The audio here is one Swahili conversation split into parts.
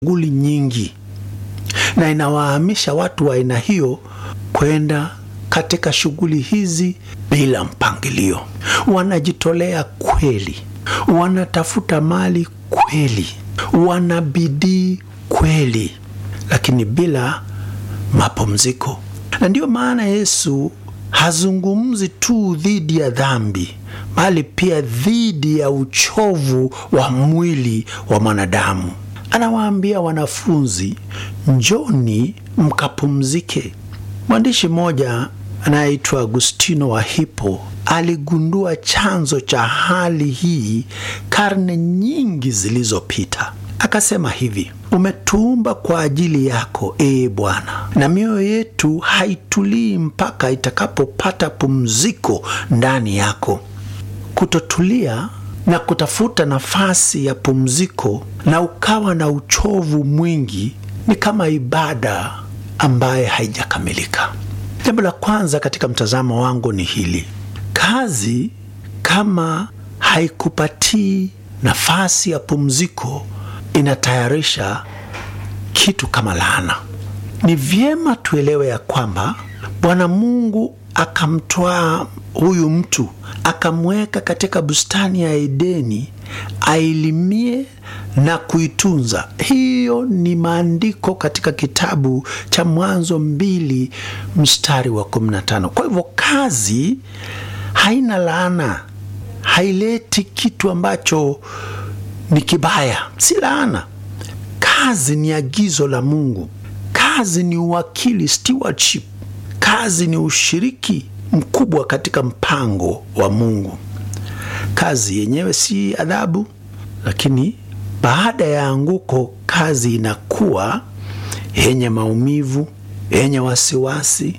shughuli nyingi, na inawahamisha watu wa aina hiyo kwenda katika shughuli hizi bila mpangilio. Wanajitolea kweli, wanatafuta mali kweli, wana bidii kweli, lakini bila mapumziko. Na ndiyo maana Yesu hazungumzi tu dhidi ya dhambi, bali pia dhidi ya uchovu wa mwili wa mwanadamu. Anawaambia wanafunzi, njoni mkapumzike. Mwandishi mmoja anayeitwa Agustino wa Hippo aligundua chanzo cha hali hii karne nyingi zilizopita. Akasema hivi: umetuumba kwa ajili yako, ee Bwana, na mioyo yetu haitulii mpaka itakapopata pumziko ndani yako. Kutotulia na kutafuta nafasi ya pumziko na ukawa na uchovu mwingi ni kama ibada ambaye haijakamilika. Jambo la kwanza katika mtazamo wangu ni hili: kazi kama haikupatii nafasi ya pumziko inatayarisha kitu kama laana. Ni vyema tuelewe ya kwamba Bwana Mungu akamtwaa huyu mtu akamweka katika bustani ya Edeni ailimie na kuitunza. Hiyo ni maandiko katika kitabu cha Mwanzo mbili mstari wa 15. Kwa hivyo kazi haina laana, haileti kitu ambacho ni kibaya, si laana. Kazi ni agizo la Mungu. Kazi ni uwakili, stewardship. Kazi ni ushiriki mkubwa katika mpango wa Mungu. Kazi yenyewe si adhabu, lakini baada ya anguko, kazi inakuwa yenye maumivu, yenye wasiwasi,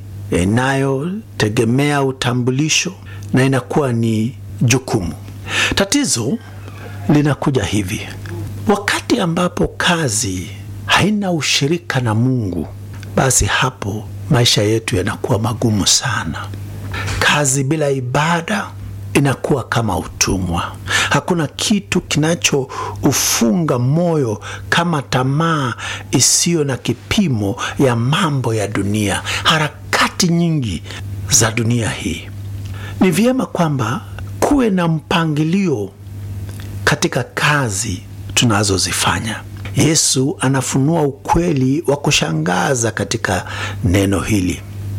inayotegemea utambulisho na inakuwa ni jukumu. Tatizo linakuja hivi: wakati ambapo kazi haina ushirika na Mungu, basi hapo maisha yetu yanakuwa magumu sana. Kazi bila ibada inakuwa kama utumwa. Hakuna kitu kinachoufunga moyo kama tamaa isiyo na kipimo ya mambo ya dunia, harakati nyingi za dunia hii. Ni vyema kwamba kuwe na mpangilio katika kazi tunazozifanya. Yesu anafunua ukweli wa kushangaza katika neno hili.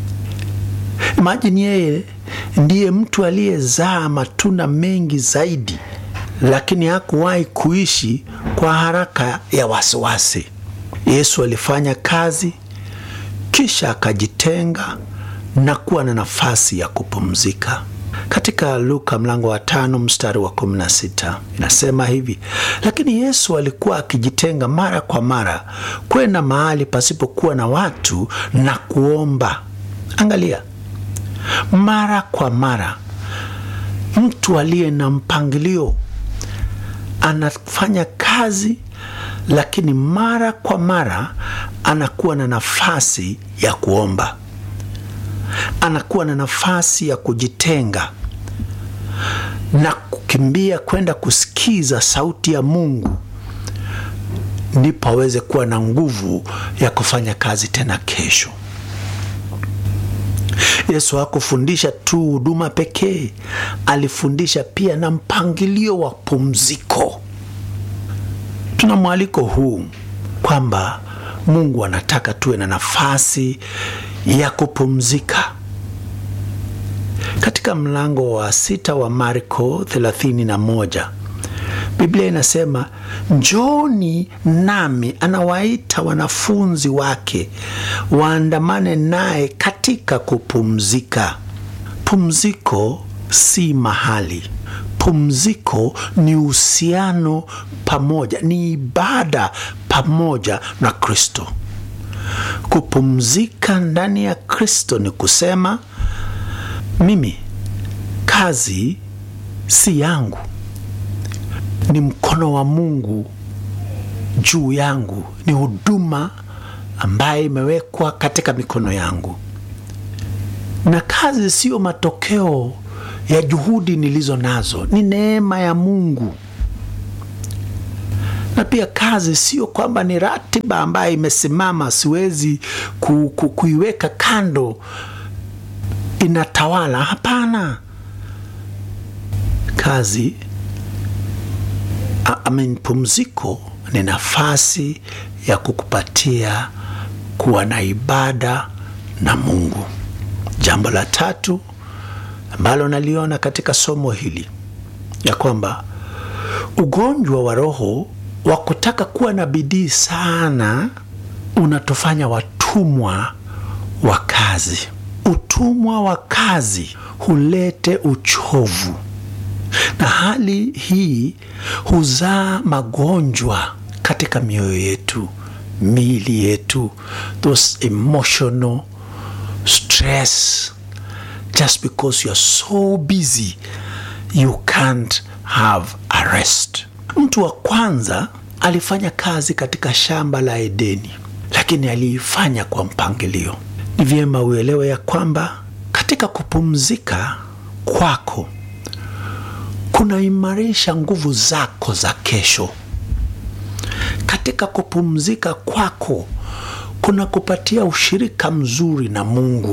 Imajini yeye ndiye mtu aliyezaa matunda mengi zaidi, lakini hakuwahi kuishi kwa haraka ya wasiwasi. Yesu alifanya kazi, kisha akajitenga na kuwa na nafasi ya kupumzika. Katika Luka mlango wa tano mstari wa kumi na sita inasema hivi: lakini Yesu alikuwa akijitenga mara kwa mara kwenda mahali pasipokuwa na watu na kuomba. Angalia, mara kwa mara, mtu aliye na mpangilio anafanya kazi, lakini mara kwa mara anakuwa na nafasi ya kuomba, anakuwa na nafasi ya kujitenga na kukimbia kwenda kusikiza sauti ya Mungu, ndipo aweze kuwa na nguvu ya kufanya kazi tena kesho. Yesu hakufundisha tu huduma pekee, alifundisha pia na mpangilio wa pumziko. Tuna mwaliko huu kwamba Mungu anataka tuwe na nafasi ya kupumzika. Katika mlango wa sita wa Marko 31 Biblia inasema njoni nami, anawaita wanafunzi wake waandamane naye katika kupumzika. Pumziko si mahali, pumziko ni uhusiano pamoja, ni ibada pamoja na Kristo. Kupumzika ndani ya Kristo ni kusema mimi, kazi si yangu ni mkono wa Mungu juu yangu, ni huduma ambaye imewekwa katika mikono yangu, na kazi siyo matokeo ya juhudi nilizo nazo, ni neema ya Mungu. na pia kazi sio kwamba ni ratiba ambayo imesimama, siwezi ku, ku, kuiweka kando inatawala. Hapana, kazi I mean, pumziko ni nafasi ya kukupatia kuwa na ibada na Mungu. Jambo la tatu ambalo naliona katika somo hili ya kwamba ugonjwa wa roho wa kutaka kuwa na bidii sana unatufanya watumwa wa kazi. Utumwa wa kazi hulete uchovu, na hali hii huzaa magonjwa katika mioyo yetu, miili yetu, those emotional stress just because you are so busy you can't have a rest. Mtu wa kwanza alifanya kazi katika shamba la Edeni, lakini aliifanya kwa mpangilio. Ni vyema uelewe ya kwamba katika kupumzika kwako kunaimarisha nguvu zako za kesho. Katika kupumzika kwako kuna kupatia ushirika mzuri na Mungu.